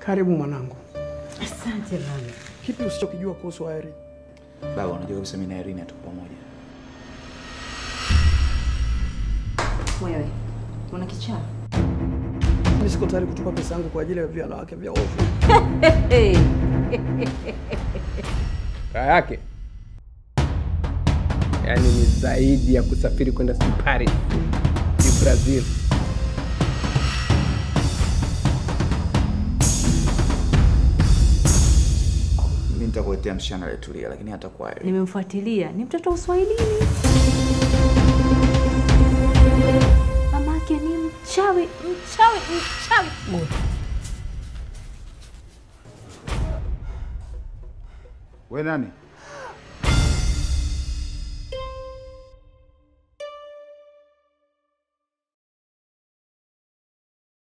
Karibu mwanangu. Asante baba. Kipi usichokijua kuhusu Irene? Baba, unajua kabisa mimi na Irene hatuko pamoja. Wewe una kichaa? Mimi siko tayari kutupa pesa yangu kwa ajili ya wanawake vya ovu. Hey. raha yake yaani ni zaidi ya kusafiri kwenda si Paris, si Brazil. Mimi nitakuletea msichana aliyetulia, lakini hatakuwa Irene. Nimemfuatilia, ni mtoto wa Uswahilini. Mamake ni mchawi, mchawi, mchawi. We nani?